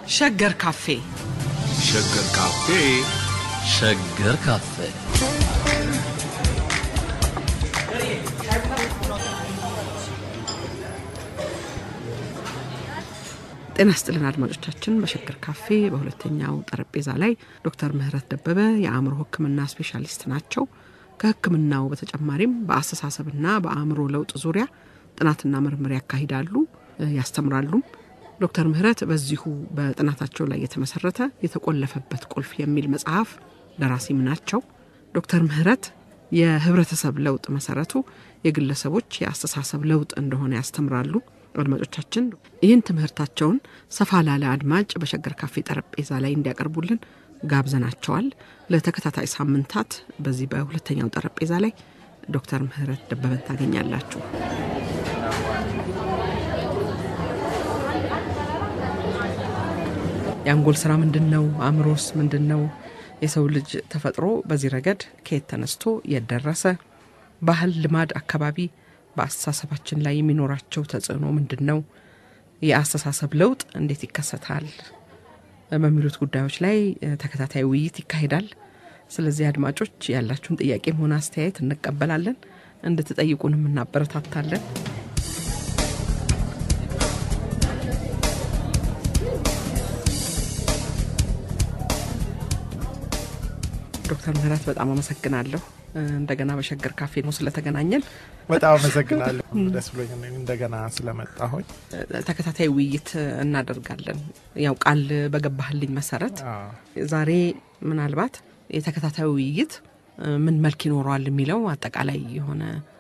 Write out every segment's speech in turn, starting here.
ሸገር ካፌ ሸገር ካፌ ሸገር ካፌ ጤና ስጥልን አድማጮቻችን። በሸገር ካፌ በሁለተኛው ጠረጴዛ ላይ ዶክተር ምህረት ደበበ የአእምሮ ሕክምና ስፔሻሊስት ናቸው። ከሕክምናው በተጨማሪም በአስተሳሰብና በአእምሮ ለውጥ ዙሪያ ጥናትና ምርምር ያካሂዳሉ፣ ያስተምራሉም። ዶክተር ምህረት በዚሁ በጥናታቸው ላይ የተመሰረተ የተቆለፈበት ቁልፍ የሚል መጽሐፍ ደራሲም ናቸው። ዶክተር ምህረት የህብረተሰብ ለውጥ መሰረቱ የግለሰቦች የአስተሳሰብ ለውጥ እንደሆነ ያስተምራሉ። አድማጮቻችን ይህን ትምህርታቸውን ሰፋ ላለ አድማጭ በሸገር ካፌ ጠረጴዛ ላይ እንዲያቀርቡልን ጋብዘናቸዋል። ለተከታታይ ሳምንታት በዚህ በሁለተኛው ጠረጴዛ ላይ ዶክተር ምህረት ደበበን ታገኛላችሁ። የአንጎል ስራ ምንድን ነው? አእምሮስ ምንድን ነው? የሰው ልጅ ተፈጥሮ በዚህ ረገድ ከየት ተነስቶ የት ደረሰ? ባህል፣ ልማድ፣ አካባቢ በአስተሳሰባችን ላይ የሚኖራቸው ተጽዕኖ ምንድን ነው? የአስተሳሰብ ለውጥ እንዴት ይከሰታል? በሚሉት ጉዳዮች ላይ ተከታታይ ውይይት ይካሄዳል። ስለዚህ አድማጮች ያላችሁን ጥያቄም ሆነ አስተያየት እንቀበላለን፣ እንድትጠይቁንም እናበረታታለን። ዶክተር ምህረት በጣም አመሰግናለሁ። እንደገና በሸገር ካፌ ነው ስለተገናኘን በጣም አመሰግናለሁ። ደስ ብሎኝ እንደገና ስለመጣሁኝ ተከታታይ ውይይት እናደርጋለን። ያው ቃል በገባህልኝ መሰረት ዛሬ ምናልባት የተከታታይ ውይይት ምን መልክ ይኖረዋል የሚለው አጠቃላይ የሆነ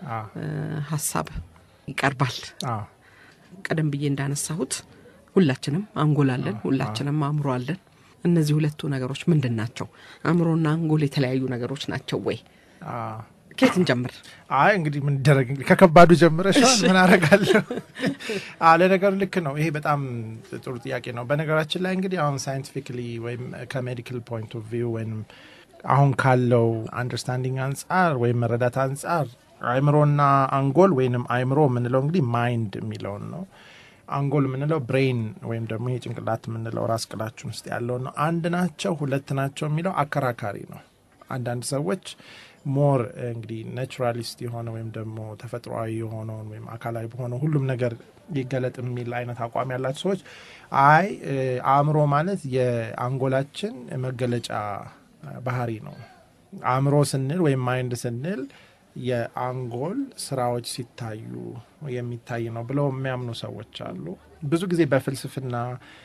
ሀሳብ ይቀርባል። ቀደም ብዬ እንዳነሳሁት ሁላችንም አንጎል አለን፣ ሁላችንም አእምሮ አለን። እነዚህ ሁለቱ ነገሮች ምንድን ናቸው? አእምሮና አንጎል የተለያዩ ነገሮች ናቸው ወይ? ከየት እንጀምር? አይ እንግዲህ ምን ይደረግ እንግዲህ ከከባዱ ጀምረሻል። ምን አረጋለሁ? ለነገሩ ልክ ነው። ይሄ በጣም ጥሩ ጥያቄ ነው። በነገራችን ላይ እንግዲህ አሁን ሳይንቲፊክሊ ወይም ከሜዲካል ፖይንት ኦፍ ቪው ወይም አሁን ካለው አንደርስታንዲንግ አንጻር ወይም መረዳት አንጻር አእምሮና አንጎል ወይንም አእምሮ የምንለው እንግዲህ ማይንድ የሚለውን ነው። አንጎል የምንለው ብሬን ወይም ደግሞ ይሄ ጭንቅላት የምንለው ራስ ቅላችን ውስጥ ያለው ነው። አንድ ናቸው ሁለት ናቸው የሚለው አከራካሪ ነው። አንዳንድ ሰዎች ሞር እንግዲህ ናቹራሊስት የሆነ ወይም ደግሞ ተፈጥሯዊ የሆነውን ወይም አካላዊ በሆነው ሁሉም ነገር ይገለጥ የሚል አይነት አቋም ያላቸው ሰዎች አይ አእምሮ ማለት የአንጎላችን መገለጫ ባህሪ ነው። አእምሮ ስንል ወይም ማይንድ ስንል የአንጎል ስራዎች ሲታዩ የሚታይ ነው ብለው የሚያምኑ ሰዎች አሉ። ብዙ ጊዜ በፍልስፍና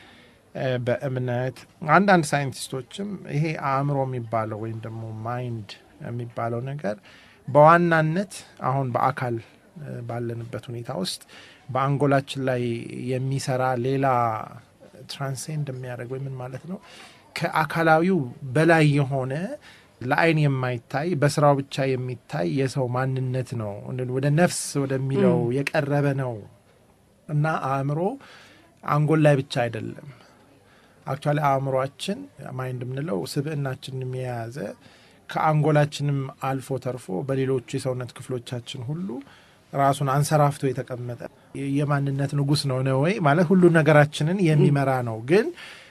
በእምነት አንዳንድ ሳይንቲስቶችም ይሄ አእምሮ የሚባለው ወይም ደግሞ ማይንድ የሚባለው ነገር በዋናነት አሁን በአካል ባለንበት ሁኔታ ውስጥ በአንጎላችን ላይ የሚሰራ ሌላ ትራንሴንድ የሚያደርግ ወይ ምን ማለት ነው ከአካላዊው በላይ የሆነ ለአይን የማይታይ በስራው ብቻ የሚታይ የሰው ማንነት ነው። ወደ ነፍስ ወደሚለው የቀረበ ነው እና አእምሮ አንጎል ላይ ብቻ አይደለም። አክቹዋሊ አእምሯችን ማይንድ የምንለው ስብዕናችንን የያዘ ከአንጎላችንም አልፎ ተርፎ በሌሎቹ የሰውነት ክፍሎቻችን ሁሉ ራሱን አንሰራፍቶ የተቀመጠ የማንነት ንጉሥ ነው ነው ወይ ማለት ሁሉ ነገራችንን የሚመራ ነው። ግን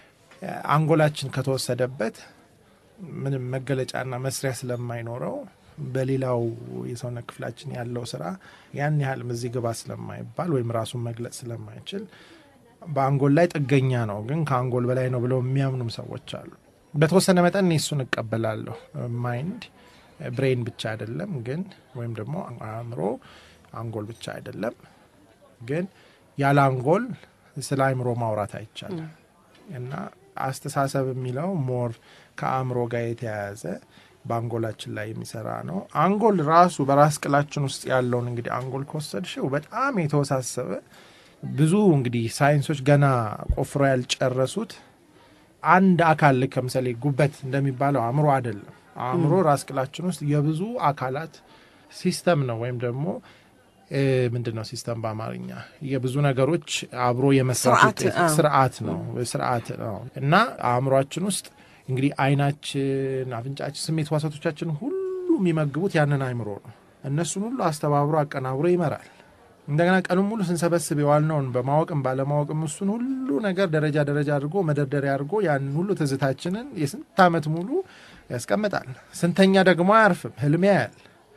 አንጎላችን ከተወሰደበት ምንም መገለጫና መስሪያ ስለማይኖረው በሌላው የሰውነት ክፍላችን ያለው ስራ ያን ያህል እዚህ ግባ ስለማይባል ወይም ራሱን መግለጽ ስለማይችል በአንጎል ላይ ጥገኛ ነው። ግን ከአንጎል በላይ ነው ብለው የሚያምኑም ሰዎች አሉ። በተወሰነ መጠን እኔ እሱን እቀበላለሁ። ማይንድ ብሬን ብቻ አይደለም ግን ወይም ደግሞ አእምሮ አንጎል ብቻ አይደለም ግን ያለ አንጎል ስለ አእምሮ ማውራት አይቻልም እና አስተሳሰብ የሚለው ሞር ከአእምሮ ጋር የተያያዘ በአንጎላችን ላይ የሚሰራ ነው። አንጎል ራሱ በራስ ቅላችን ውስጥ ያለውን እንግዲህ አንጎል ከወሰድሽው በጣም የተወሳሰበ ብዙ እንግዲህ ሳይንሶች ገና ቆፍሮ ያልጨረሱት አንድ አካል ልክ ለምሳሌ ጉበት እንደሚባለው አእምሮ አይደለም። አእምሮ ራስ ቅላችን ውስጥ የብዙ አካላት ሲስተም ነው ወይም ደግሞ ምንድን ነው ሲስተም በአማርኛ የብዙ ነገሮች አብሮ የመስራት ውጤት ስርዓት ነው ስርዓት ነው እና አእምሯችን ውስጥ እንግዲህ አይናችን፣ አፍንጫችን፣ ስሜት ህዋሳቶቻችን ሁሉ የሚመግቡት ያንን አእምሮ ነው። እነሱን ሁሉ አስተባብሮ አቀናብሮ ይመራል እንደገና ቀኑን ሙሉ ስንሰበስብ የዋልነውን በማወቅም ባለማወቅም እሱን ሁሉ ነገር ደረጃ ደረጃ አድርጎ መደርደሪያ አድርጎ ያንን ሁሉ ትዝታችንን የስንት ዓመት ሙሉ ያስቀምጣል። ስንተኛ ደግሞ አያርፍም፣ ህልም ያያል።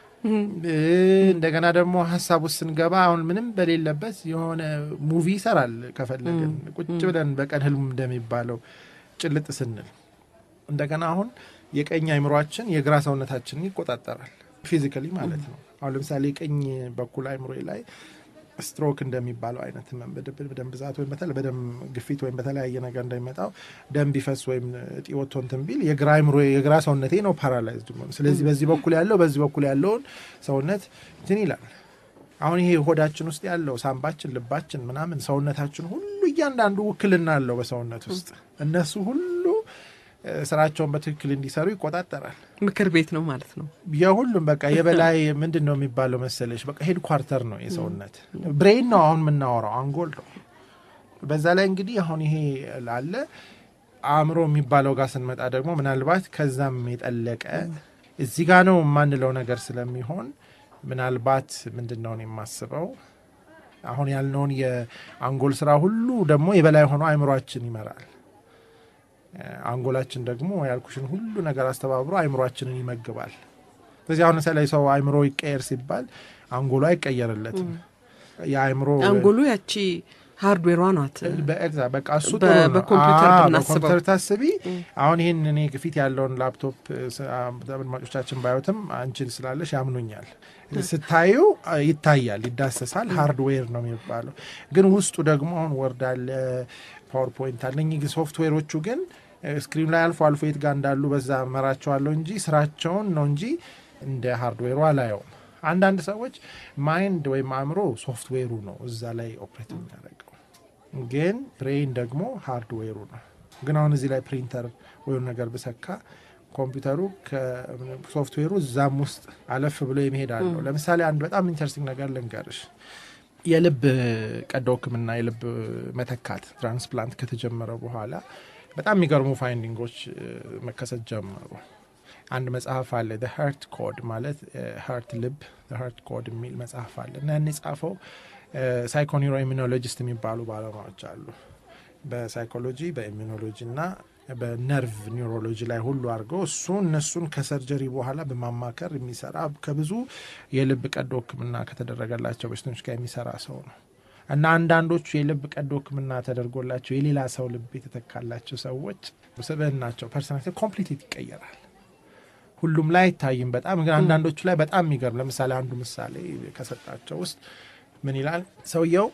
እንደገና ደግሞ ሀሳብ ውስጥ ስንገባ አሁን ምንም በሌለበት የሆነ ሙቪ ይሰራል። ከፈለግን ቁጭ ብለን በቀን ህልሙ እንደሚባለው ጭልጥ ስንል እንደገና አሁን የቀኝ አይምሯችን የግራ ሰውነታችንን ይቆጣጠራል። ፊዚካሊ ማለት ነው። አሁን ለምሳሌ የቀኝ በኩል አይምሮ ላይ ስትሮክ እንደሚባለው አይነት ህመም በደም ብዛት ወይም በደም ግፊት ወይም በተለያየ ነገር እንደሚመጣው ደም ቢፈስ ወይም እጢ ወጥቶ እንትን ቢል የግራ አይምሮ የግራ ሰውነቴ ነው ፓራላይዝድ መሆኑ። ስለዚህ በዚህ በኩል ያለው በዚህ በኩል ያለውን ሰውነት እንትን ይላል። አሁን ይሄ ሆዳችን ውስጥ ያለው ሳምባችን፣ ልባችን፣ ምናምን ሰውነታችን ሁሉ እያንዳንዱ ውክልና አለው በሰውነት ውስጥ እነሱ ሁሉ ስራቸውን በትክክል እንዲሰሩ ይቆጣጠራል። ምክር ቤት ነው ማለት ነው። የሁሉም በቃ የበላይ ምንድን ነው የሚባለው መሰለሽ፣ በቃ ሄድ ኳርተር ነው የሰውነት ብሬን ነው አሁን የምናወራው አንጎል ነው። በዛ ላይ እንግዲህ አሁን ይሄ ላለ አእምሮ የሚባለው ጋር ስንመጣ ደግሞ ምናልባት ከዛም የጠለቀ እዚህ ጋ ነው የማንለው ነገር ስለሚሆን ምናልባት ምንድን ነው የማስበው አሁን ያልነውን የአንጎል ስራ ሁሉ ደግሞ የበላይ ሆኖ አእምሯችን ይመራል። አንጎላችን ደግሞ ያልኩሽን ሁሉ ነገር አስተባብሮ አይምሯችንን ይመግባል። ስለዚህ አሁን ለምሳሌ ሰው አይምሮ ይቀየር ሲባል አንጎሉ አይቀየርለትም። የአይምሮ አንጎሉ ያቺ ሃርድዌሯ ናት። በቃ እሱ ጥሩ ነው። በኮምፒውተር አዎ፣ ብናስበው በኮምፒውተር ታስቢ። አሁን ይህን እኔ ፊት ያለውን ላፕቶፕ አድማጮቻችን ባዩትም አንቺን ስላለሽ ያምኑኛል። ስታዩ ይታያል፣ ይዳሰሳል። ሃርድዌር ነው የሚባለው። ግን ውስጡ ደግሞ አሁን ወርድ አለ፣ ፓወርፖይንት አለ። እኚህ ሶፍትዌሮቹ ግን ስክሪን ላይ አልፎ አልፎ የት ጋር እንዳሉ በዛ መራቸዋለሁ እንጂ ስራቸውን ነው እንጂ እንደ ሃርድዌሩ አላየውም። አንዳንድ ሰዎች ማይንድ ወይም አእምሮ ሶፍትዌሩ ነው እዛ ላይ ኦፕሬት የሚያደርገው፣ ግን ብሬን ደግሞ ሃርድዌሩ ነው። ግን አሁን እዚህ ላይ ፕሪንተር ወይም ነገር ብሰካ ኮምፒውተሩ ከሶፍትዌሩ እዛም ውስጥ አለፍ ብሎ የሚሄድ አለው። ለምሳሌ አንድ በጣም ኢንተረስቲንግ ነገር ልንገርሽ። የልብ ቀዶ ሕክምና የልብ መተካት ትራንስፕላንት ከተጀመረ በኋላ በጣም የሚገርሙ ፋይንዲንጎች መከሰት ጀመሩ። አንድ መጽሐፍ አለ ሀርት ኮድ ማለት ሀርት ልብ ሀርት ኮድ የሚል መጽሐፍ አለ እና ያን የጻፈው ሳይኮኒሮ ኢሚኖሎጂስት የሚባሉ ባለሙያዎች አሉ። በሳይኮሎጂ በኢሚኖሎጂ እና በነርቭ ኒውሮሎጂ ላይ ሁሉ አድርገው እሱ እነሱን ከሰርጀሪ በኋላ በማማከር የሚሰራ ከብዙ የልብ ቀዶ ሕክምና ከተደረገላቸው በሽተኞች ጋር የሚሰራ ሰው ነው እና አንዳንዶቹ የልብ ቀዶ ሕክምና ተደርጎላቸው የሌላ ሰው ልብ የተተካላቸው ሰዎች ስብዕናቸው ፐርሰናሊቲ ኮምፕሊት ይቀየራል። ሁሉም ላይ አይታይም። በጣም ግን አንዳንዶቹ ላይ በጣም የሚገርም ለምሳሌ አንዱ ምሳሌ ከሰጣቸው ውስጥ ምን ይላል ሰውየው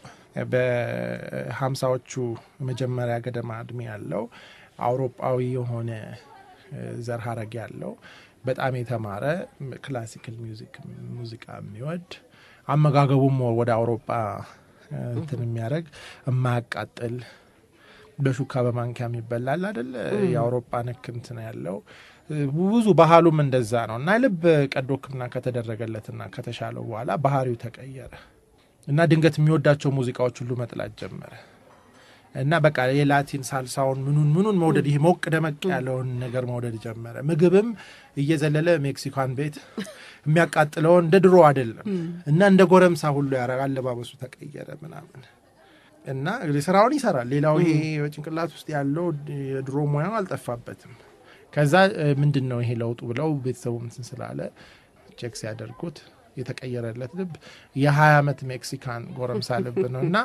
በሀምሳዎቹ መጀመሪያ ገደማ እድሜ ያለው አውሮፓዊ የሆነ ዘር ሀረግ ያለው በጣም የተማረ ክላሲካል ሚውዚክ ሙዚቃ የሚወድ አመጋገቡም ወደ አውሮፓ እንትን የሚያደርግ የማያቃጥል በሹካ በማንኪያ የሚበላል አደለ የአውሮፓ ንክ እንትን ያለው ብዙ ባህሉም እንደዛ ነው እና ልብ ቀዶ ሕክምና ከተደረገለትና ከተሻለው በኋላ ባህሪው ተቀየረ እና ድንገት የሚወዳቸው ሙዚቃዎች ሁሉ መጥላት ጀመረ እና በቃ የላቲን ሳልሳውን ምኑን ምኑን መውደድ ይሄ ሞቅ ደመቅ ያለውን ነገር መውደድ ጀመረ። ምግብም እየዘለለ ሜክሲካን ቤት የሚያቃጥለውን እንደ ድሮ አይደለም እና እንደ ጎረምሳ ሁሉ ያረግ አለባበሱ ተቀየረ ምናምን እና እንግዲህ ስራውን ይሰራል። ሌላው ይሄ በጭንቅላት ውስጥ ያለው የድሮ ሙያው አልጠፋበትም። ከዛ ምንድን ነው ይሄ ለውጡ ብለው ቤተሰቡ እንትን ስላለ ቼክ ሲያደርጉት የተቀየረለት ልብ የሀያ ዓመት ሜክሲካን ጎረምሳ ልብ ነው እና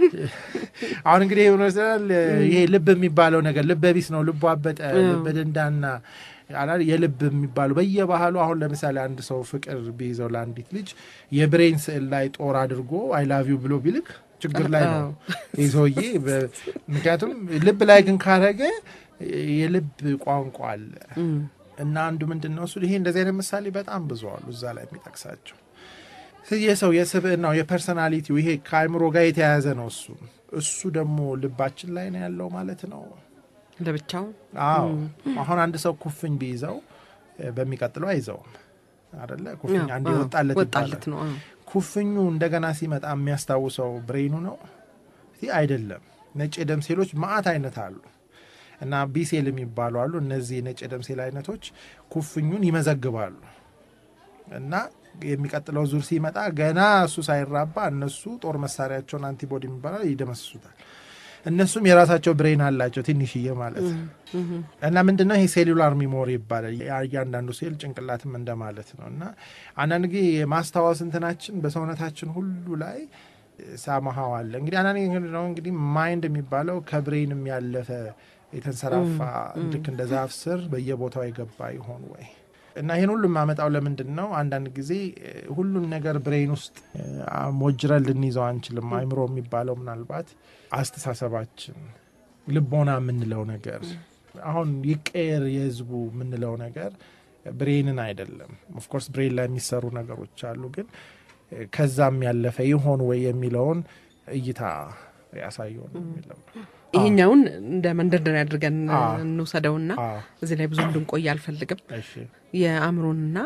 አሁን እንግዲህ ይመስላል ይሄ ልብ የሚባለው ነገር ልበ ቢስ ነው። ልቡ አበጠ፣ ልበ ደንዳና የልብ የሚባለው በየባህሉ አሁን ለምሳሌ አንድ ሰው ፍቅር ቢይዘው ለአንዲት ልጅ የብሬን ስዕል ላይ ጦር አድርጎ አይ ላቭ ዩ ብሎ ቢልክ ችግር ላይ ነው ይህ ሰውዬ። ምክንያቱም ልብ ላይ ግን ካረገ የልብ ቋንቋ አለ እና አንዱ ምንድን ነው እሱ ይሄ እንደዚህ አይነት ምሳሌ በጣም ብዙ አሉ እዛ ላይ የሚጠቅሳቸው የሰው የስብዕናው የፐርሰናሊቲው ይሄ ከአእምሮ ጋር የተያያዘ ነው። እሱ እሱ ደግሞ ልባችን ላይ ነው ያለው ማለት ነው ለብቻው። አዎ አሁን አንድ ሰው ኩፍኝ ቢይዘው በሚቀጥለው አይዘውም አደለ? ኩፍኝ አንድ ወጣለት ወጣለት ነው። ኩፍኙ እንደገና ሲመጣ የሚያስታውሰው ብሬኑ ነው አይደለም። ነጭ የደም ሴሎች ማአት አይነት አሉ እና ቢሴል የሚባሉ አሉ። እነዚህ ነጭ የደም ሴል አይነቶች ኩፍኙን ይመዘግባሉ እና የሚቀጥለው ዙር ሲመጣ ገና እሱ ሳይራባ እነሱ ጦር መሳሪያቸውን አንቲቦዲ የሚባላል ይደመስሱታል። እነሱም የራሳቸው ብሬን አላቸው ትንሽዬ ማለት ነው። እና ምንድነው ይሄ ሴሉላር ሚሞሪ ይባላል። እያንዳንዱ ሴል ጭንቅላትም እንደማለት ነው። እና አንዳንድ ጊዜ የማስታወስ እንትናችን በሰውነታችን ሁሉ ላይ ሳመሃው አለ። እንግዲህ አንዳንድ ጊዜ ነው እንግዲህ ማይንድ የሚባለው ከብሬንም ያለፈ የተንሰራፋ ልክ እንደ ዛፍ ስር በየቦታው የገባ ይሆን ወይ? እና ይህን ሁሉ የማመጣው ለምንድን ነው? አንዳንድ ጊዜ ሁሉን ነገር ብሬን ውስጥ ሞጅረን ልንይዘው አንችልም። አይምሮ የሚባለው ምናልባት አስተሳሰባችን፣ ልቦና የምንለው ነገር አሁን ይቀየር የህዝቡ የምንለው ነገር ብሬንን አይደለም። ኦፍኮርስ ብሬን ላይ የሚሰሩ ነገሮች አሉ፣ ግን ከዛም ያለፈ ይሆን ወይ የሚለውን እይታ ያሳየው ነው የሚለው ይሄኛውን እንደ መንደርደሪያ አድርገን አዎ። እንውሰደውና አዎ። እዚህ ላይ ብዙ እንድንቆይ አልፈልግም። እሺ። የአእምሮንና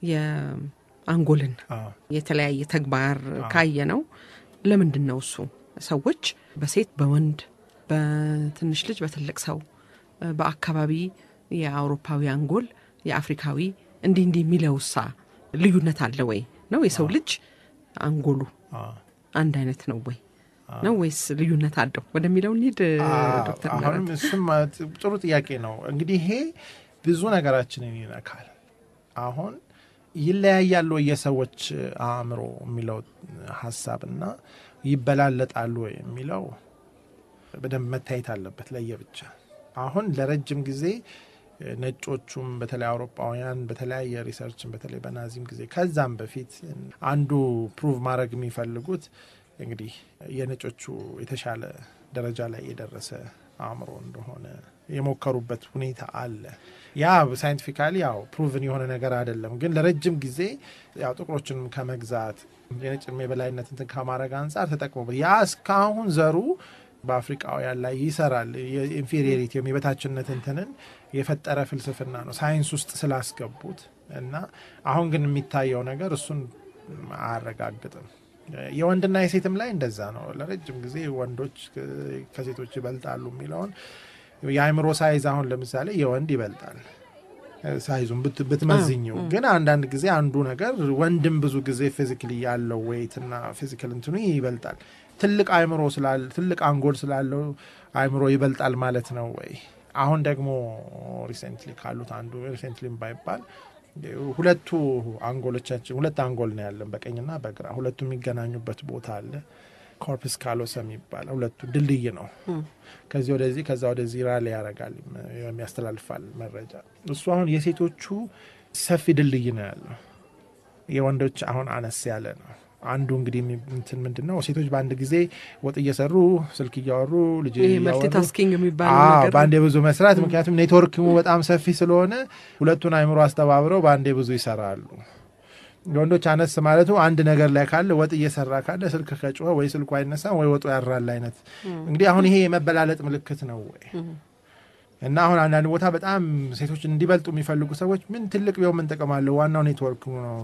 የአንጎልን አዎ። የተለያየ ተግባር ካየ ነው። ለምንድን ነው እሱ ሰዎች በሴት በወንድ በትንሽ ልጅ በትልቅ ሰው በአካባቢ የአውሮፓዊ አንጎል የአፍሪካዊ እንዲህ እንዲህ የሚለውሳ ልዩነት አለ ወይ ነው የሰው ልጅ አንጎሉ አዎ። አንድ አይነት ነው ወይ ነው ወይስ ልዩነት አለው ወደሚለው እንሂድ ዶክተር አሁንም ምህረት እሱም ጥሩ ጥያቄ ነው። እንግዲህ ይሄ ብዙ ነገራችንን ይነካል። አሁን ይለያያሉ ወይ የሰዎች አእምሮ የሚለው ሀሳብና ይበላለጣሉ ወይ የሚለው በደንብ መታየት አለበት ለየብቻ። አሁን ለረጅም ጊዜ ነጮቹም በተለይ አውሮፓውያን በተለያየ ሪሰርችን በተለይ በናዚም ጊዜ ከዛም በፊት አንዱ ፕሩቭ ማድረግ የሚፈልጉት እንግዲህ የነጮቹ የተሻለ ደረጃ ላይ የደረሰ አእምሮ እንደሆነ የሞከሩበት ሁኔታ አለ። ያ ሳይንቲፊካሊ ያው ፕሩቭን የሆነ ነገር አይደለም፣ ግን ለረጅም ጊዜ ያው ጥቁሮችንም ከመግዛት የነጭ የበላይነት እንትን ከማድረግ አንጻር ተጠቅሞበት ያ እስካሁን ዘሩ በአፍሪቃውያን ላይ ይሰራል። የኢንፌሪዮሪቲ ወይም የበታችነት እንትንን የፈጠረ ፍልስፍና ነው ሳይንስ ውስጥ ስላስገቡት እና አሁን ግን የሚታየው ነገር እሱን አያረጋግጥም። የወንድና የሴትም ላይ እንደዛ ነው። ለረጅም ጊዜ ወንዶች ከሴቶች ይበልጣሉ የሚለውን የአእምሮ ሳይዝ አሁን ለምሳሌ የወንድ ይበልጣል ሳይዙን ብት- ብትመዝኝው ግን አንዳንድ ጊዜ አንዱ ነገር ወንድም ብዙ ጊዜ ፊዚክሊ ያለው ዌይትና ፊዚካል እንትኑ ይበልጣል። ትልቅ አእምሮ ስላለ ትልቅ አንጎል ስላለው አእምሮ ይበልጣል ማለት ነው ወይ? አሁን ደግሞ ሪሴንትሊ ካሉት አንዱ ሪሴንትሊም ባይባል ሁለቱ አንጎሎቻችን ሁለት አንጎል ነው ያለን በቀኝና በግራ ሁለቱ የሚገናኙበት ቦታ አለ። ኮርፕስ ካሎሰም ይባላል። ሁለቱ ድልድይ ነው። ከዚህ ወደዚህ ከዛ ወደዚህ ራሊ ያደርጋል የሚያስተላልፋል መረጃ። እሱ አሁን የሴቶቹ ሰፊ ድልድይ ነው ያለው፣ የወንዶች አሁን አነስ ያለ ነው። አንዱ እንግዲህ የሚ- እንትን ምንድን ነው ሴቶች በአንድ ጊዜ ወጥ እየሰሩ ስልክ እያወሩ ልጅ ይሄ እያወሩ መልቲታስኪንግ የሚባለው አዎ፣ ነገር በአንዴ ብዙ መስራት ምክንያቱም ኔትወርክ በጣም ሰፊ ስለሆነ ሁለቱን አይምሮ አስተባብረው በአንዴ ብዙ ይሰራሉ። የወንዶች አነስ ማለቱ አንድ ነገር ላይ ካለ ወጥ እየሰራ ካለ ስልክ ከጮኸ ወይ ስልኩ አይነሳም ወይ ወጡ ያራል አይነት እንግዲህ አሁን ይሄ የመበላለጥ ምልክት ነው ወይ እና አሁን አንዳንድ ቦታ በጣም ሴቶች እንዲበልጡ የሚፈልጉ ሰዎች ምን ትልቅ ቢሆን ምን ጥቅም አለው ዋናው ኔትወርክ ነው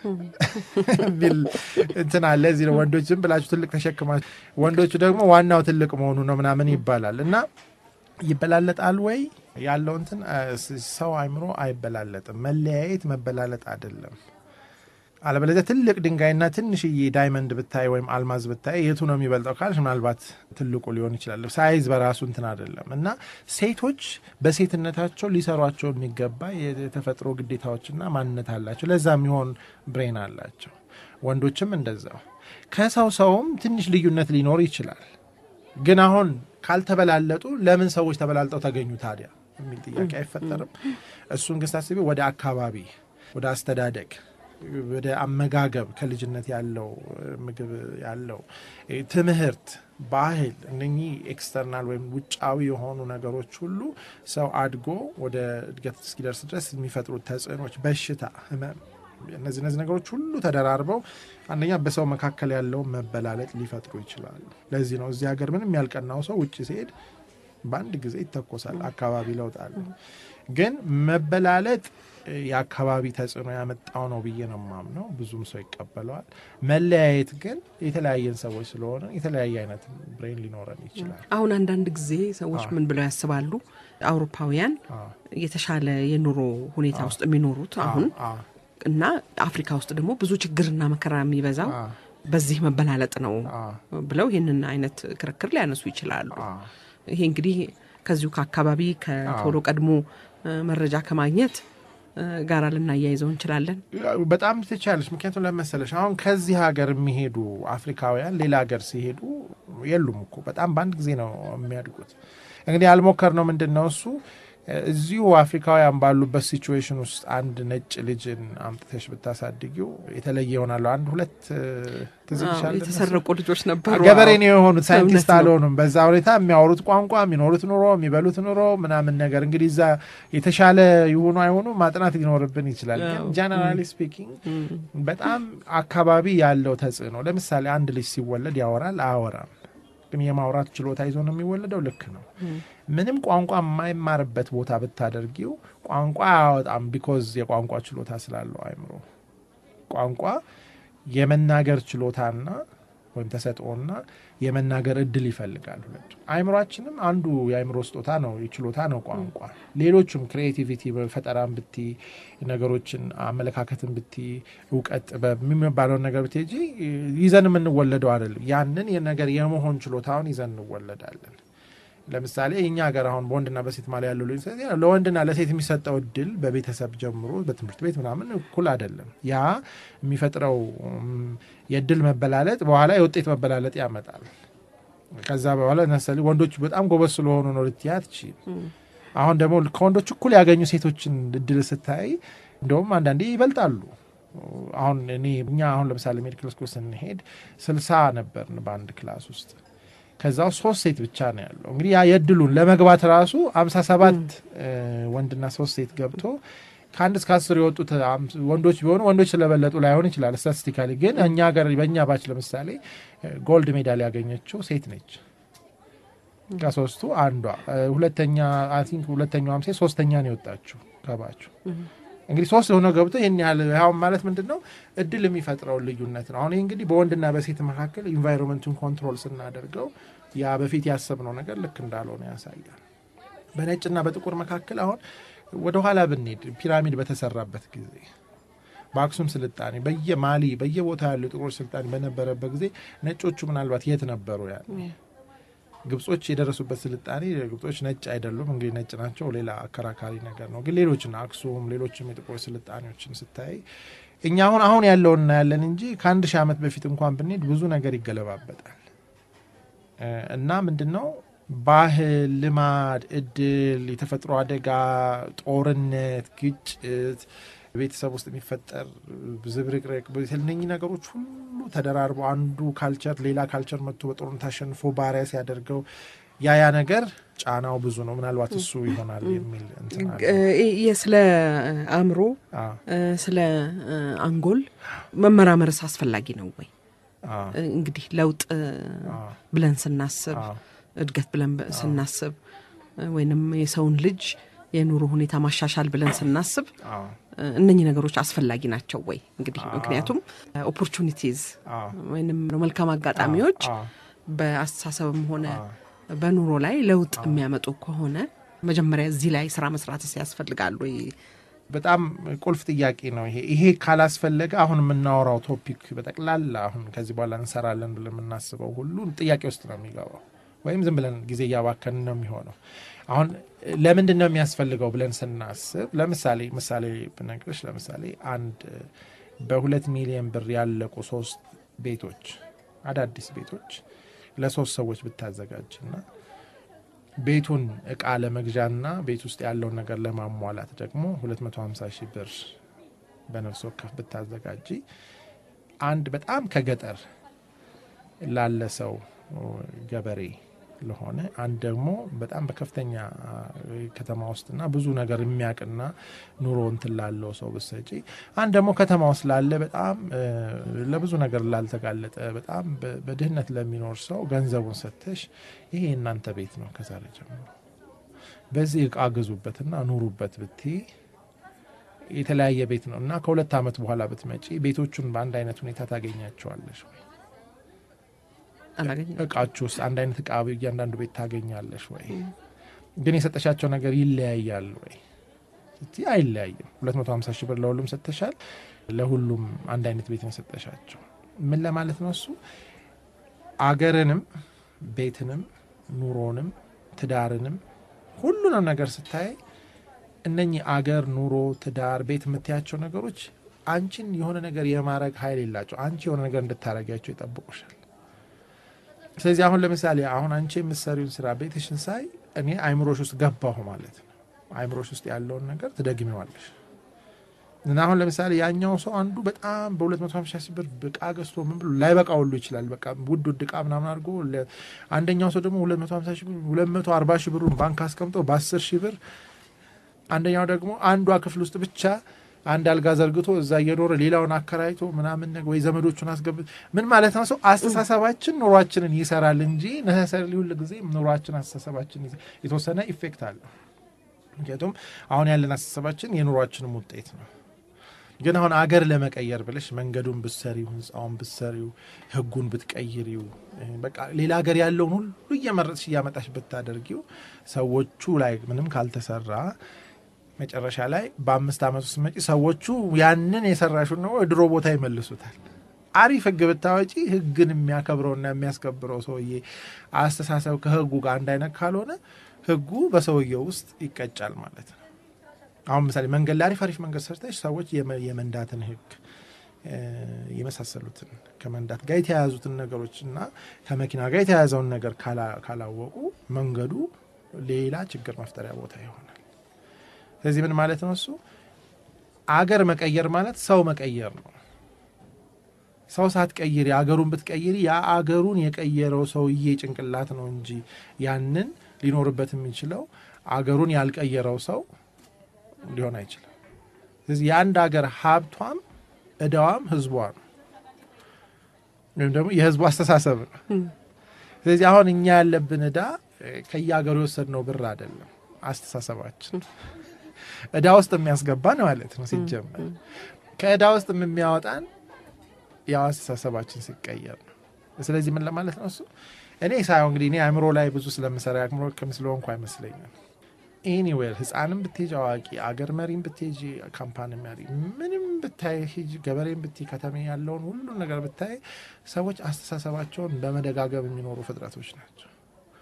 የሚል እንትን አለ። እዚህ ነው ወንዶች ዝም ብላችሁ ትልቅ ተሸክማችሁ፣ ወንዶቹ ደግሞ ዋናው ትልቅ መሆኑ ነው ምናምን ይባላል እና ይበላለጣል ወይ ያለው እንትን አ፣ ስ- ሰው አይምሮ አይበላለጥም። መለያየት መበላለጥ አይደለም። አለበለዚያ ትልቅ ድንጋይና ትንሽዬ ዳይመንድ ብታይ ወይም አልማዝ ብታይ የቱ ነው የሚበልጠው ካልሽ ምናልባት ትልቁ ሊሆን ይችላል። ሳይዝ በራሱ እንትን አይደለም እና ሴቶች በሴትነታቸው ሊሰሯቸው የሚገባ የተፈጥሮ ግዴታዎችና ማንነት አላቸው። ለዛ የሚሆን ብሬን አላቸው። ወንዶችም እንደዛው። ከሰው ሰውም ትንሽ ልዩነት ሊኖር ይችላል። ግን አሁን ካልተበላለጡ ለምን ሰዎች ተበላልጠው ተገኙ ታዲያ የሚል ጥያቄ አይፈጠርም። እሱን ግን ስታስቢ ወደ አካባቢ፣ ወደ አስተዳደግ ወደ አመጋገብ ከልጅነት ያለው ምግብ ያለው ትምህርት፣ ባህል እነኚህ ኤክስተርናል ወይም ውጫዊ የሆኑ ነገሮች ሁሉ ሰው አድጎ ወደ እድገት እስኪደርስ ድረስ የሚፈጥሩት ተጽዕኖች፣ በሽታ፣ ህመም እነዚህ እነዚህ ነገሮች ሁሉ ተደራርበው አንደኛ በሰው መካከል ያለውን መበላለጥ ሊፈጥሩ ይችላሉ። ለዚህ ነው እዚህ ሀገር ምንም ያልቀናው ሰው ውጭ ሲሄድ በአንድ ጊዜ ይተኮሳል። አካባቢ ለውጥ አለ። ግን መበላለጥ የአካባቢ ተጽዕኖ ያመጣው ነው ብዬ ነው የማምነው። ብዙም ሰው ይቀበለዋል። መለያየት ግን የተለያየን ሰዎች ስለሆነ የተለያየ አይነት ብሬን ሊኖረን ይችላል። አሁን አንዳንድ ጊዜ ሰዎች ምን ብለው ያስባሉ? አውሮፓውያን የተሻለ የኑሮ ሁኔታ ውስጥ የሚኖሩት አሁን አዎ፣ እና አፍሪካ ውስጥ ደግሞ ብዙ ችግርና መከራ የሚበዛው አ፣ በዚህ መበላለጥ ነው አ፣ ብለው ይህንን አይነት ክርክር ሊያነሱ ይችላሉ። አ፣ ይሄ እንግዲህ ከዚሁ ከአካባቢ ከቶሎ ቀድሞ እ፣ መረጃ ከማግኘት እ፣ ጋራ ልናያይዘው እንችላለን። በጣም ትቻለች። ምክንያቱም ለመሰለሽ አሁን ከዚህ ሀገር የሚሄዱ አፍሪካውያን ሌላ ሀገር ሲሄዱ የሉም እኮ በጣም በአንድ ጊዜ ነው የሚያድጉት። እንግዲህ ያልሞከር ነው ምንድን ነው እሱ እዚሁ አፍሪካውያን ባሉበት ሲቹዌሽን ውስጥ አንድ ነጭ ልጅን አምጥተሽ ብታሳድጊው የተለየ ይሆናሉ። አንድ ሁለት እ፣ ትዝ አዎ፣ ይልሻል የተሰረቁ ልጆች ነበሩ። ገበሬ አዎ። ነው የሆኑት፣ ሳይንቲስት እውነት ነው። አልሆኑም። በዛ ሁኔታ የሚያወሩት ቋንቋ፣ የሚኖሩት ኑሮ፣ የሚበሉት ኑሮ ምናምን ነገር እንግዲህ እዛ የተሻለ ይሆኑ አይሆኑ ማጥናት ሊኖርብን ይችላል። ግን አዎ። ጀነራሊ ስፒኪንግ እም፣ በጣም አካባቢ ያለው ተጽዕኖ ለምሳሌ አንድ ልጅ ሲወለድ ያወራል አያወራም፣ ግን የማውራት ችሎታ ይዞ ነው የሚወለደው። ልክ ነው። ምንም ቋንቋ የማይማርበት ቦታ ብታደርጊው ቋንቋ አያወጣም። ቢኮዝ የቋንቋ ችሎታ ስላለው አይምሮ ቋንቋ የመናገር ችሎታና ወይም ተሰጥኦና የመናገር እድል ይፈልጋል። ሁለቱ አይምሯችንም አንዱ የአይምሮ ስጦታ ነው፣ ችሎታ ነው ቋንቋ። ሌሎቹም ክሪኤቲቪቲ ፈጠራን ብቲ ነገሮችን አመለካከትን ብቲ እውቀት ጥበብ የሚባለውን ነገር ብትሄጂ ይዘን የምንወለደው አይደለም። ያንን የነገር የመሆን ችሎታውን ይዘን እንወለዳለን። ለምሳሌ እኛ ሀገር አሁን በወንድና በሴት ማለ ያለው ልጅ ለወንድና ለሴት የሚሰጠው እድል በቤተሰብ ጀምሮ በትምህርት ቤት ምናምን እኩል አይደለም። ያ የሚፈጥረው ም፣ የእድል መበላለጥ በኋላ የውጤት መበላለጥ ያመጣል። ከዛ በኋላ ነሰል ወንዶች በጣም ጎበዝ ስለሆኑ ነው ልትያት ችል አሁን ደግሞ ከወንዶች እኩል ያገኙ ሴቶችን እድል ስታይ እንደውም አንዳንዴ ይበልጣሉ። አሁን እኔ እኛ አሁን ለምሳሌ ሜዲካል ስኩል ስንሄድ ስልሳ ነበርን በአንድ ክላስ ውስጥ ከዛው ሶስት ሴት ብቻ ነው ያለው። እንግዲህ ያ የእድሉን ለመግባት ራሱ አምሳ ሰባት ወንድና ሶስት ሴት ገብቶ ከአንድ እስከ አስር የወጡት አም- ወንዶች ቢሆኑ ወንዶች ስለበለጡ ላይሆን ይችላል ስታቲስቲካሊ። ግን እኛ ሀገር በእኛ ባች ለምሳሌ ጎልድ ሜዳል ያገኘችው ሴት ነች። ከሶስቱ አንዷ እ፣ ሁለተኛ አይ ቲንክ ሁለተኛዋም ሴት ሶስተኛ ነው የወጣችው ከባችሁ እንግዲህ ሶስት የሆነ ገብቶ ይህን ያህል ያው ማለት ምንድን ነው እድል የሚፈጥረውን ልዩነት ነው። አሁን ይህ እንግዲህ በወንድና በሴት መካከል ኢንቫይሮንመንቱን ኮንትሮል ስናደርገው ያ በፊት ያሰብነው ነገር ልክ እንዳልሆነ ያሳያል። በነጭና በጥቁር መካከል አሁን ወደኋላ ብንሄድ ፒራሚድ በተሰራበት ጊዜ በአክሱም ስልጣኔ በየማሊ በየቦታ ያሉ ጥቁሮች ስልጣኔ በነበረበት ጊዜ ነጮቹ ምናልባት የት ነበሩ? ያኔ ግብጾች የደረሱበት ስልጣኔ ግብጾች ነጭ አይደሉም። እንግዲህ ነጭ ናቸው፣ ሌላ አከራካሪ ነገር ነው። ግን ሌሎችን አክሱም፣ ሌሎችም የጥቁሮች ስልጣኔዎችን ስታይ እኛ አሁን አሁን ያለውን እናያለን እንጂ ከአንድ ሺህ ዓመት በፊት እንኳን ብንሄድ ብዙ ነገር ይገለባበጣል እ፣ እና ምንድን ነው ባህል፣ ልማድ፣ እድል፣ የተፈጥሮ አደጋ፣ ጦርነት፣ ግጭት ቤተሰብ ውስጥ የሚፈጠር ዝብርቅርቅ እነኚህ ነገሮች ሁሉ ተደራርበው አንዱ ካልቸር ሌላ ካልቸር መጥቶ በጦርነት አሸንፎ ባሪያ ሲያደርገው ያ ያ ነገር ጫናው ብዙ ነው። ምናልባት እሱ ይሆናል የሚል እንትን አለ። እ፣ ይህ ስለ አእምሮ አ፣ እ፣ ስለ እ፣ አንጎል መመራመርስ አስፈላጊ ነው ወይ? አ፣ እ፣ እንግዲህ ለውጥ እ፣ አ፣ ብለን ስናስብ አ፣ እድገት ብለን በ- ስናስብ እ፣ ወይንም የሰውን ልጅ የኑሮ ሁኔታ ማሻሻል ብለን ስናስብ አ፣ እ፣ እነኚህ ነገሮች አስፈላጊ ናቸው ወይ? እንግዲህ አዎ። ምክንያቱም ኦፖርቹኒቲዝ አ፣ ወይንም መልካም አጋጣሚዎች አ፣ በአስተሳሰብም ሆነ አ፣ በኑሮ ላይ ለውጥ የሚያመጡ ከሆነ መጀመሪያ እዚህ ላይ ስራ መስራትስ ያስፈልጋል ወይ? በጣም ቁልፍ ጥያቄ ነው ይሄ። ይሄ ካላስፈለገ አሁን የምናወራው ቶፒክ በጠቅላላ አሁን ከዚህ በኋላ እንሰራለን ብለን የምናስበው ሁሉ ጥያቄ ውስጥ ነው የሚገባው፣ ወይም ዝም ብለን ጊዜ እያባከን ነው የሚሆነው። አሁን ለምንድን ነው የሚያስፈልገው ብለን ስናስብ፣ ለምሳሌ ምሳሌ ብነግርሽ፣ ለምሳሌ አንድ በሁለት ሚሊዮን ብር ያለቁ ሶስት ቤቶች አዳዲስ ቤቶች ለሶስት ሰዎች ብታዘጋጅና ቤቱን እቃ ለመግዣና ቤት ውስጥ ያለውን ነገር ለማሟላት ደግሞ 250 ሺህ ብር በነፍስ ወከፍ ብታዘጋጂ አንድ በጣም ከገጠር ላለ ሰው ገበሬ ለሆነ አንድ ደግሞ በጣም በከፍተኛ አ, ከተማ ውስጥና ብዙ ነገር የሚያውቅና ኑሮ እንትን ላለው ሰው ብሰጪ አንድ ደግሞ ከተማ ውስጥ ላለ በጣም እ, ለብዙ ነገር ላልተጋለጠ በጣም በ- በድህነት ለሚኖር ሰው ገንዘቡን ሰጥተሽ ይሄ የእናንተ ቤት ነው ከዛሬ ጀምሮ በዚህ እቃ ግዙበትና ኑሩበት ብትይ የተለያየ ቤት ነው እና ከሁለት ዓመት በኋላ ብትመጪ ቤቶቹን በአንድ አይነት ሁኔታ ታገኛቸዋለሽ ወይ? አላገኘም። እቃችሁ ውስጥ አንድ አይነት እቃ እያንዳንዱ ቤት ታገኛለሽ ወይ? ግን የሰጠሻቸው ነገር ይለያያል ወይ? ስትይ አይለያይም። 250 ሺህ ብር ለሁሉም ሰጥተሻል። ለሁሉም አንድ አይነት ቤት ነው ሰጠሻቸው። ምን ለማለት ነው እሱ አገርንም ቤትንም ኑሮንም ትዳርንም ሁሉንም ነገር ስታይ እነኚህ አገር፣ ኑሮ፣ ትዳር፣ ቤት የምታያቸው ነገሮች አንቺን የሆነ ነገር የማድረግ ኃይል የላቸው። አንቺ የሆነ ነገር እንድታረጊያቸው ይጠብቁሻል። ስለዚህ አሁን ለምሳሌ አሁን አንቺ የምትሰሪውን ስራ ቤትሽን ሳይ እኔ አይምሮሽ ውስጥ ገባሁ ማለት ነው። አይምሮሽ ውስጥ ያለውን ነገር ትደግሚዋለሽ። እና አሁን ለምሳሌ ያኛው ሰው አንዱ በጣም በ250 ሺህ ብር እቃ ገዝቶ ምን ብሎ ላይበቃ ሁሉ ይችላል። በቃ ውድ ውድ እቃ ምናምን አድርጎ ለ- አንደኛው ሰው ደግሞ 250 ሺህ ብር 240 ሺህ ብሩን ባንክ አስቀምጦ በ10 ሺህ ብር አንደኛው ደግሞ አንዷ ክፍል ውስጥ ብቻ አንድ አልጋ ዘርግቶ እዛ እየኖረ ሌላውን አከራይቶ ምናምን ነገር ወይ ዘመዶቹን አስገብ ምን ማለት ነው? ሰው አስተሳሰባችን ኑሯችንን ይሰራል እንጂ ነሰሰሪ ሁል ጊዜ ኑሯችን አስተሳሰባችን ይዘ- የተወሰነ ኢፌክት አለው። ምክንያቱም አሁን ያለን አስተሳሰባችን የኑሯችንም ውጤት ነው። ግን አሁን አገር ለመቀየር ብለሽ መንገዱን ብትሰሪው፣ ህንፃውን ብትሰሪው፣ ህጉን ብትቀይሪው፣ በቃ ሌላ ሀገር ያለውን ሁሉ እየመረጥሽ እያመጣሽ ብታደርጊው ሰዎቹ ላይ ምንም ካልተሰራ መጨረሻ ላይ በአምስት ዓመት ውስጥ መጪ ሰዎቹ ያንን የሰራሹን ነው ድሮ ቦታ ይመልሱታል። አሪፍ ህግ ብታወጪ ህግን የሚያከብረውና የሚያስከብረው ሰውዬ አስተሳሰብ ከህጉ ጋር አንድ አይነት ካልሆነ ህጉ በሰውየው ውስጥ ይቀጫል ማለት ነው። አሁን ምሳሌ መንገድ ላይ አሪፍ አሪፍ መንገድ ሰርተሽ ሰዎች የመ- የመንዳትን ህግ እ፣ የመሳሰሉትን ከመንዳት ጋር የተያያዙትን ነገሮች እና ከመኪና ጋር የተያያዘውን ነገር ካላ- ካላወቁ መንገዱ ሌላ ችግር መፍጠሪያ ቦታ ይሆናል። ስለዚህ ምን ማለት ነው? እሱ አገር መቀየር ማለት ሰው መቀየር ነው። ሰው ሳትቀይሪ አገሩን ብትቀይሪ ያ አገሩን የቀየረው ሰውዬ ጭንቅላት ነው እንጂ ያንን ሊኖርበት የሚችለው አገሩን ያልቀየረው ሰው ሊሆን አይችልም። ስለዚህ የአንድ ሀገር ሀብቷም እዳዋም ህዝቧ ነው፣ ወይም ደግሞ የህዝቡ አስተሳሰብ ነው። ስለዚህ አሁን እኛ ያለብን እዳ እ፣ ከየሀገሩ የወሰድነው ብር አይደለም፣ አስተሳሰባችን እዳ ውስጥ የሚያስገባን ማለት ነው። ሲጀመር ከእዳ ውስጥ የሚያወጣን ያው አስተሳሰባችን ሲቀየር ነው። ስለዚህ ምን ለማለት ነው እሱ እኔ ሳየው እንግዲህ እኔ አእምሮ ላይ ብዙ ስለምሰራ አእምሮ ሕክም ስለሆንኩ አይመስለኝም። ኤኒዌር ህፃንም ብትሄጅ አዋቂ አገር መሪም ብትሄጅ ካምፓኒ መሪ ምንም ብታይ ሂጅ ገበሬም ብትይ ከተሜ ያለውን ሁሉን ነገር ብታይ ሰዎች አስተሳሰባቸውን በመደጋገም የሚኖሩ ፍጥረቶች ናቸው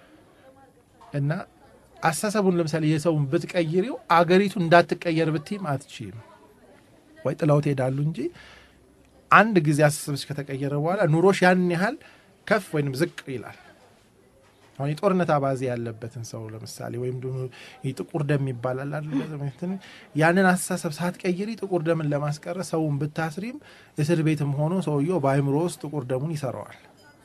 እና አስተሳሰቡን ለምሳሌ የሰውን ብትቀይሪው አገሪቱ እንዳትቀየር ብትይም አትችይም ወይ ጥለው ትሄዳሉ እንጂ አንድ ጊዜ አስተሳሰብሽ ከተቀየረ በኋላ ኑሮሽ ያን ያህል ከፍ ወይም ዝቅ ይላል። አሁን የጦርነት አባዜ ያለበትን ሰው ለምሳሌ ወይም ደግሞ ጥቁር ደም ይባላል አይደል? እንትን ያንን አስተሳሰብ ሳትቀይሪ ጥቁር ደምን ለማስቀረት ሰውን ብታስሪም እስር ቤትም ሆኖ ሰውየው በአይምሮ ውስጥ ጥቁር ደሙን ይሰራዋል።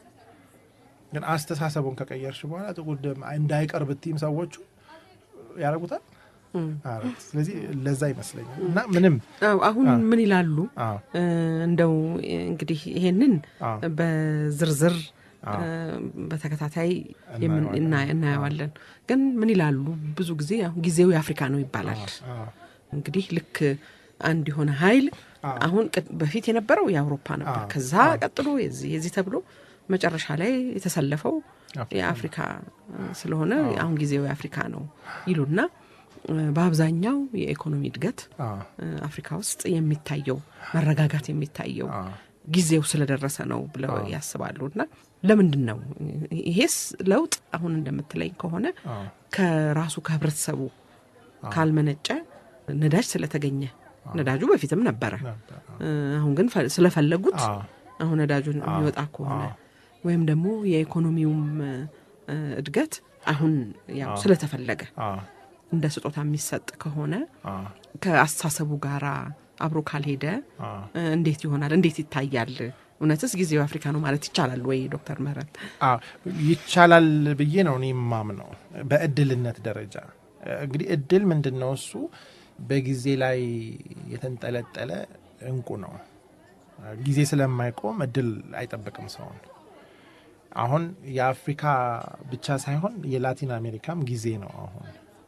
ግን አስተሳሰቡን ከቀየርሽ በኋላ ጥቁር ደም እንዳይቀር ብትይም ሰዎቹ ያደርጉታል። አረ፣ ስለዚህ ለዛ ይመስለኛል እና ምንም አዎ፣ አሁን አዎ። ምን ይላሉ? አዎ እ፣ እንደው እንግዲህ ይሄንን አዎ በዝርዝር አዎ። እ፣ በተከታታይ የምን- እናየዋለን። እና- እናየዋለን። ግን ምን ይላሉ? ብዙ ጊዜ አሁን ጊዜው የአፍሪካ ነው ይባላል። አዎ እንግዲህ ልክ አንድ የሆነ ኃይል አዎ። አሁን ቅድ- በፊት የነበረው የአውሮፓ ነበር። አዎ። ከዛ አዎ። ቀጥሎ የዚህ የዚህ ተብሎ መጨረሻ ላይ የተሰለፈው አፍሪካ የአፍሪካ ስለሆነ አሁን ጊዜው የአፍሪካ ነው ይሉና እ፣ በአብዛኛው የኢኮኖሚ እድገት አዎ እ፣ አፍሪካ ውስጥ የሚታየው መረጋጋት የሚታየው አዎ ጊዜው ስለደረሰ ነው ብለው ያስባሉ። እና ለምንድን ነው ይሄስ ለውጥ አሁን እንደምትለኝ ከሆነ አዎ ከራሱ ከህብረተሰቡ ካልመነጨ ነዳጅ ስለተገኘ ነዳጁ በፊትም ነበረ። ነበር። እ፣ አሁን ግን ፈ- ስለፈለጉት አዎ አሁን ነዳጁን የሚወጣ ከሆነ አዎ። ወይም ደግሞ የኢኮኖሚውም እ፣ እድገት አሁን ያው ስለተፈለገ አዎ እንደ ስጦታ የሚሰጥ ከሆነ አዎ ከአስተሳሰቡ ጋር አብሮ ካልሄደ አዎ እ፣ እንዴት ይሆናል? እንዴት ይታያል? እውነትስ ጊዜው አፍሪካ ነው ማለት ይቻላል ወይ? ዶክተር ምህረት አዎ ይቻላል ብዬ ነው እኔ የማምነው። በእድልነት ደረጃ እንግዲህ እድል ምንድን ነው? እሱ በጊዜ ላይ የተንጠለጠለ እንቁ ነው። ጊዜ ስለማይቆም እድል አይጠብቅም ሰውን። አሁን የአፍሪካ ብቻ ሳይሆን የላቲን አሜሪካም ጊዜ ነው። አሁን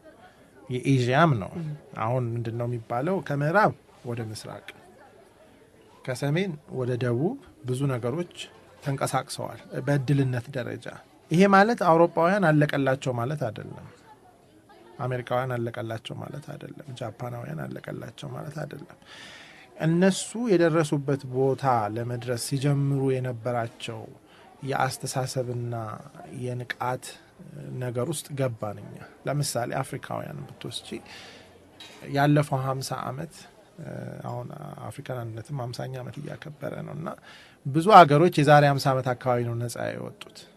የኤዥያም ነው። አሁን ምንድን ነው የሚባለው? ከምዕራብ ወደ ምስራቅ ከሰሜን ወደ ደቡብ ብዙ ነገሮች ተንቀሳቅሰዋል በእድልነት ደረጃ። ይሄ ማለት አውሮፓውያን አለቀላቸው ማለት አይደለም። አሜሪካውያን አለቀላቸው ማለት አይደለም። ጃፓናውያን አለቀላቸው ማለት አይደለም። እነሱ የደረሱበት ቦታ ለመድረስ ሲጀምሩ የነበራቸው የአስተሳሰብና የንቃት ነገር ውስጥ ገባን እኛ። ለምሳሌ አፍሪካውያን ብትወስጂ ያለፈው ሀምሳ ዓመት አሁን አፍሪካን አንድነትም ሀምሳኛ ዓመት እያከበረ ነው እና ብዙ ሀገሮች የዛሬ ሀምሳ ዓመት አካባቢ ነው ነጻ የወጡት